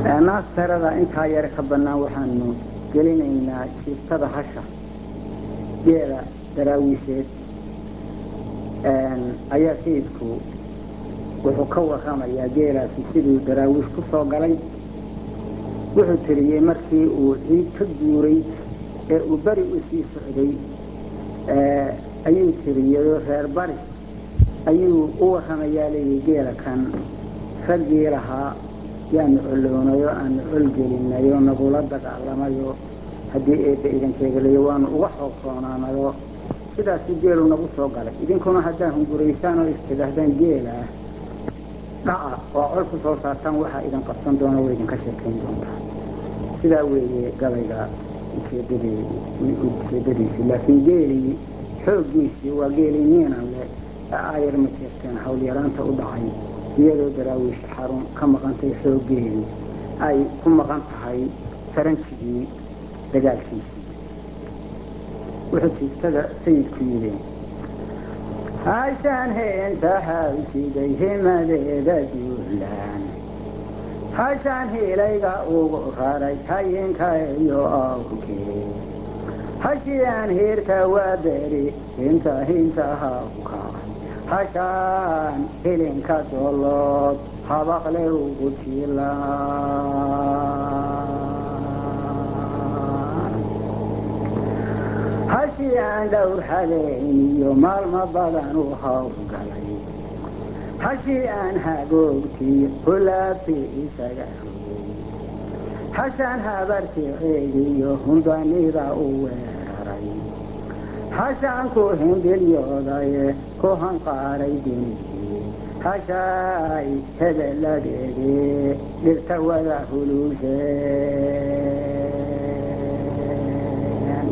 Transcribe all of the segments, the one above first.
naastarada intaa yare ka bannaan waxaanu gelinaynaa jiiftada hasha geela daraawiisheed ayaa sayidku wuxuu ka warramayaa geelaasi siduu daraawiish ku soo galay wuxuu tiriyey markii uu ciid ka guuray ee uu beri u sii socday ayuu tiriyey reer bari ayuu u warramayaa leeyihi geela kan raggii lahaa yaanu colownayo aanu colgelinayo nagula dagaalamayo haddii eebba idankeegalayo waanu uga xoogtoonaanayo sidaasuu geelu nagu soo galay idinkuna haddaa hunguraysaan oo istidhaahdaan geela dhaca oo col ku soo saartaan waxaa idin qabsan doona way idinka sheekayn doontaa sidaa weeye gabayga ujeedadiisii laakiin geelii xooggiisii waa geelii niinan leh aayar ma jeerteen hawlyaraanta u dhacay iyadoo daraawiish xarun ka maqantay xooggeedii ay ku maqan tahay saranjigii dagaalkiisii wuxuu jiiftada sayidku yidhi hashaan heenta hawsiday himadeeda duulaan hashaan hiilayga ugu raray hayinka iyo awrkee hashiyaan hiirka waa beri hinta hinta hawka hashaan hilinka dolood habaqle ugu jilaan hashii aan dhowr habeen iyo maalmo badan u hawlgalay hashii aan hagoogtii hulaabtii isaga rogay hashaan habarticeediyo hundanida u weeraray hashaan ku hindhilyoodaye ku hanqaaray dinigii hashaay hebeladeedii dhirta wada huluusheen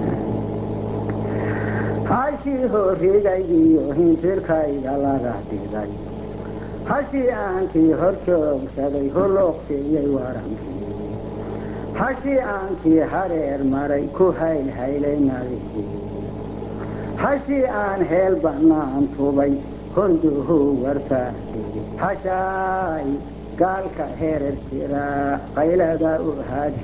hashii horrigaygiyo hintirkayga laga dhigay hashii aankii hor joogsaday huluuqsiiyey warankii hashii aankii hareer maray ku haylhaylay nabigii hashii aan heel bannaan tubay hunduhu warfaadhigi hashaay gaalka herer jira qaylada u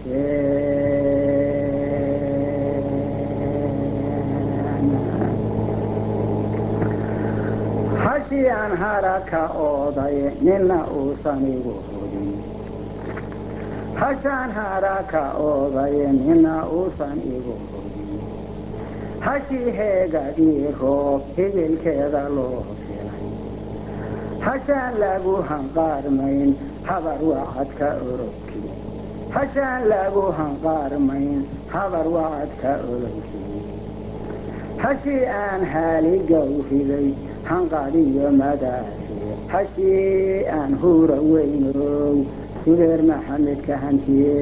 hadsheen hashii aan haraka ooday nina uusan igu hudin hashaan haraka ooday nina uusan igu hudin hashii heegadii roob hibilkeeda loo filay hashaan lagu hanqaarmayn habar wacadka orobkii hashaan lagu hanqaarmayn habar wacadka orobkii hashii aan haaligow riday hanqadiyo madaafi hashii aan huura weynow subeer maxamedka hantiye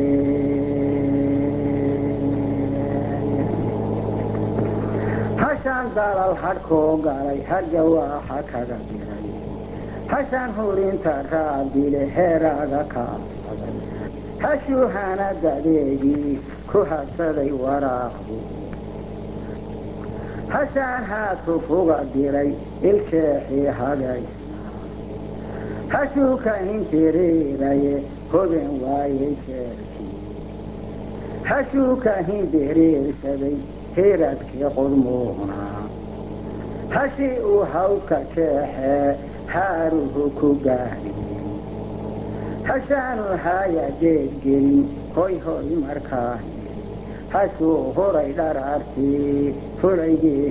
hashaan dalal hadhkoo galay harga waaxa kaga diray hashaan hurinta raabile heeraaga ka adsaday hashuu hanadadeedii ku habsaday waraaqbu hashaan haadku fuga diray iljeexii hagaysnaa hashuu ka hinjiriiraye hoben waayey jeerkii hashuu ka hindiriirsaday hiradkii qudmuunaa hashii uu hawdka jeexee haaruhu ku gaadhiyey hashaanu haaya geedgelin hoy hoy markaa niri hashuu huray dharaartii fulaygii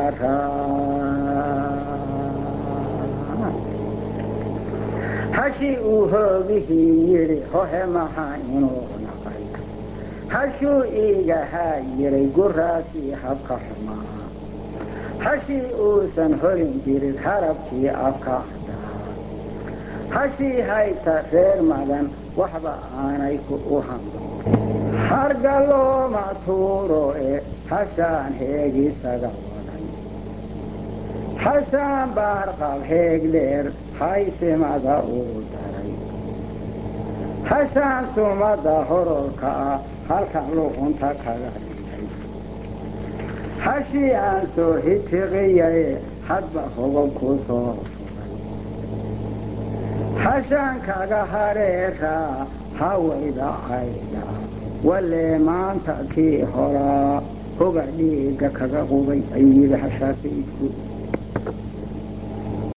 hingaaraa hashii uu hoogihii yidhi hohe maxaa inuu naqay hashuu iiga haa yiray guraasii habka xumaa hashii uusan holin jirin harabkii afka cadaa hashii hayta reer madan waxba aanay u hanqin harga looma tuuro e hashaan heegisaga waday hashaan baarqab heeg dheer haysimada uu daray hashaan sumada hororka ah halkan luqunta kaga dhigay hashii aan soo hitiqiyaye hadba hogol ku soo furay hashaankaga hareera hawayda cayda walee maanta kii horaa hoga dhiiga kaga qubay ayuu yidhi hashaa sayidku